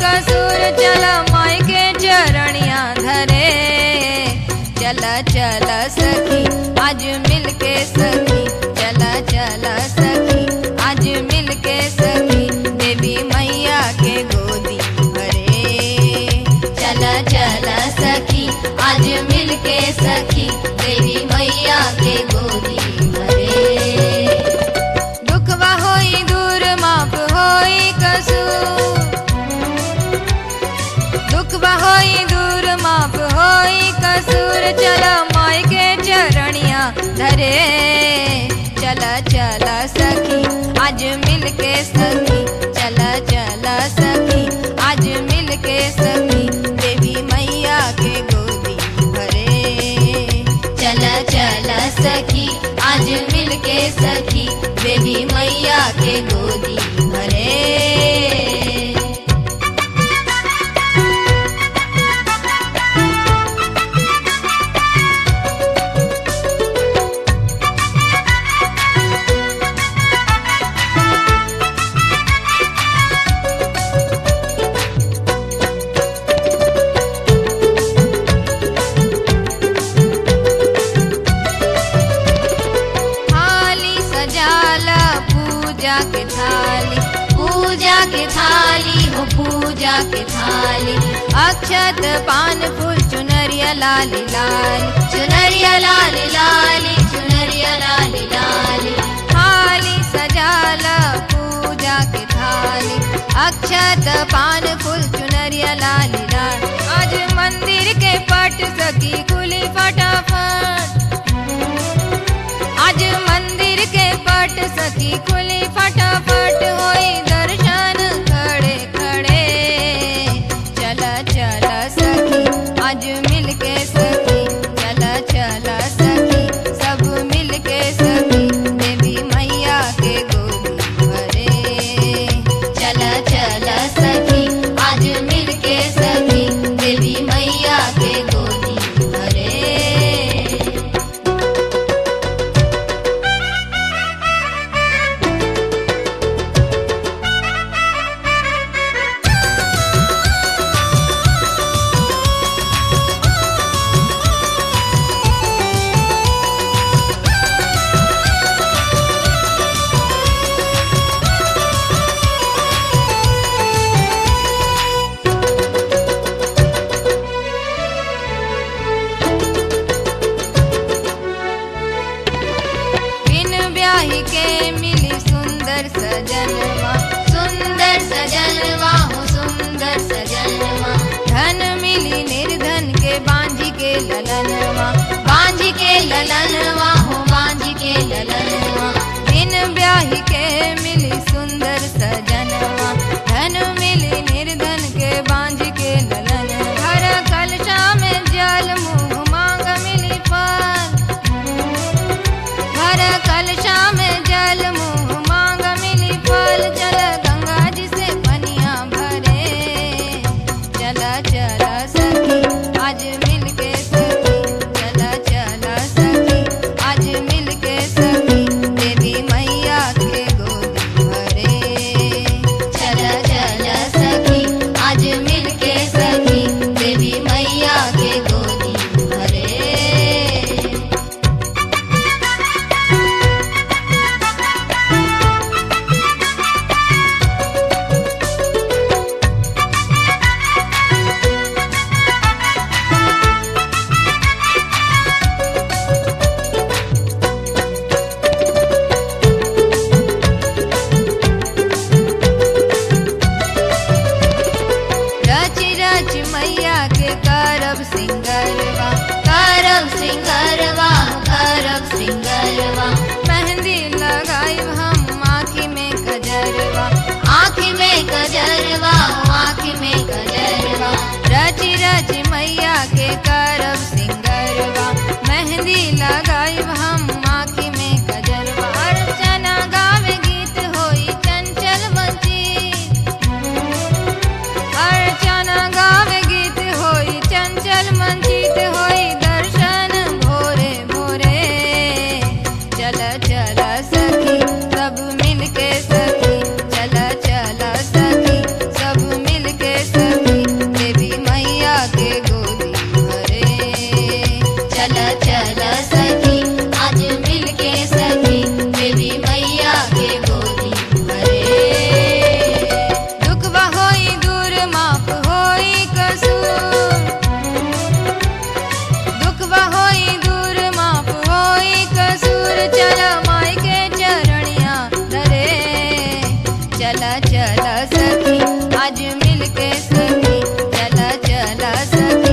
कसूर चल माई के चरणिया धरे चल चल सखी आज मिल के सखी चल चल सखी आज मिल के सखी देवी मैया के गोदी भरे चल चल सखी आज मिल के सखी देवी मैया के गोदी भरे दुखवा होई दूर माप होई कसूर दुखवा होई दूर माप होई कसूर चल माई के चरणिया धरे चल चल सखी आज मिल के सखी चल चल सखी आज मिल के सखी देवी मैया के गोदी भरे चल चल सखी आज मिल के सखी देवी मैया के गोदी भरे थाली सजाला पूजा के थाली पूजा के थाली हो पूजा के थाली अक्षत पान फूल चुनरिया लाली लाली चुनरिया लाल लाली चुनरिया लाल लाली थाली सजाला पूजा के थाली अक्षत पान फूल चुनरिया लाली लाल आज मंदिर के पट सकी खुली फटाफट आज मंदिर के पट सकी खुली फटाफट होई दर्शन खड़े खड़े चला चला सखी आज मिल के सखी चला चला सखी सब मिल के सखी देवी मैया के गोदी भरे चल चल सखी आज मिल के सखी देवी मैया के गोदी भरे बिन ब्याही के मिली सुंदर सजनवा सुंदर सजनवा हो सुंदर सजनवा धन मिली निर्धन के बांझी के ललनवा बांझ के ललनवा हो बांझ के ललनवा बिन ब्याही के मिली सुंदर सजनवा धन मिली निर्धन के बांझ के ललन घर कलशा में जल मुँह मांग मिली फल घर कलशा में जल मुँह मांग मिली फल चल गंगा जी से पनिया भरे चला चला सखी आज मिल के सखी चला चला सखी आज मिल के सखी देवी मैया के गोदी भरे चल चल सखी आज मिल के सखी देवी मैया के गोदी भरे रच रच मैया के करब सिंगरवा करब सिंगरवा करब सिंगरवा मेहंदी लगाई हम आँखी में गजरवा आँख में गजरवा आँख में गजरवा रच रच मैया के करब सिंगरवा मेहंदी लगाई हम आँखी में गजरवा अर्चना गावे गीत होई चंचल वंचित अर्चना गावे गीत होई चंचल मंचित होई दर्शन भोरे भोरे चल चल सखी सब मिल के सखी चल चल सखी सब मिल के सखी चल सखी आज मिल के सखी देवी मैया के गोदी भरे दुखवा होई दूर माफ होई कसूर दुखवा होई दूर माफ होई कसूर चला माई के चरणिया धरे चला चला सखी आज मिल के सखी चला चला सखी